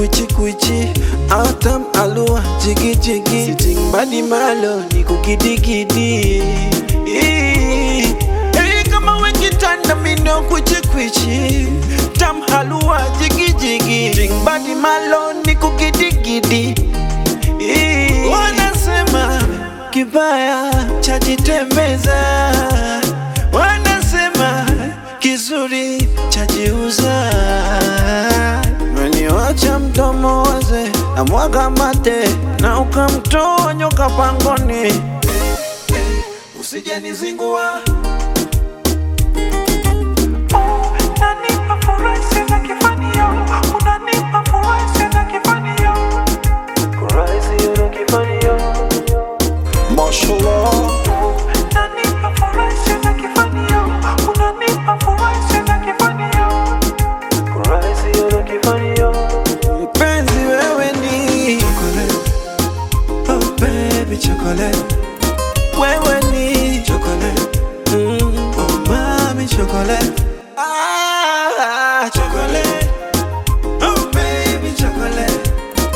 kwichi kwichi atam alua jigi jigi sitting badi malo ni kukidigidi Hey, kama wekitanda mino kwichi kwichi tam halua jigi jigi sitting badi malo ni kukidigidi Wanasema kibaya chajitembeza, wanasema kizuri chajiuza. Meniwacha mdomo waze na mwaga mate na ukamtoa nyoka pangoni, usijenizingua Unanipa furaha sina kifanio, unanipa furaha sina kifanio. Unanipa furaha sina kifanio, unanipa furaha sina kifanio. mpenzi, wewe ni chocolate, oh baby chocolate, wewe ni chocolate, mm, oh mami chocolate, ah chocolate, oh baby chocolate,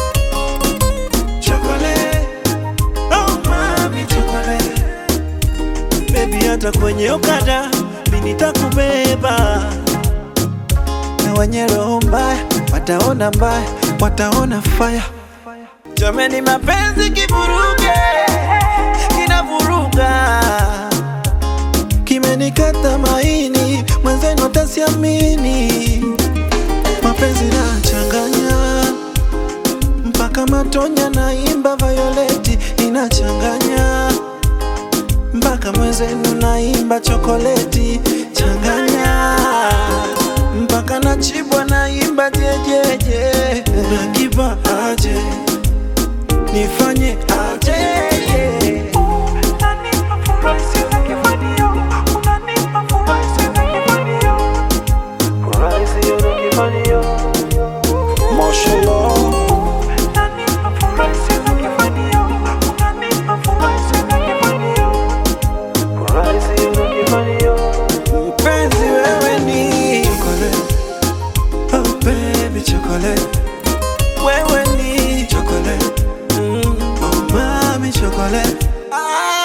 chocolate, oh mami chocolate, baby hata kwenye okada mimi nitakubeba na wenye roho mbaya wataona mbaya, wataona faya. Jameni, mapenzi kivuruge, kinavuruga, kimenikata maini, mwenzenu atasiamini. Mapenzi nachanganya mpaka matonya, naimba Violeti inachanganya mpaka mwenzenu naimba chokoleti changanya mpaka nachibwa naimba jejeje nakipa aje nifanye aje Unanipa furaha sina kifanio, unanipa furaha sina kifanio. Unanipa furaha sina kifanio, unanipa furaha sina kifanio. mpenzi wewe ni chocolate oh baby chocolate wewe ni chocolate mm, oh mami chocolate ah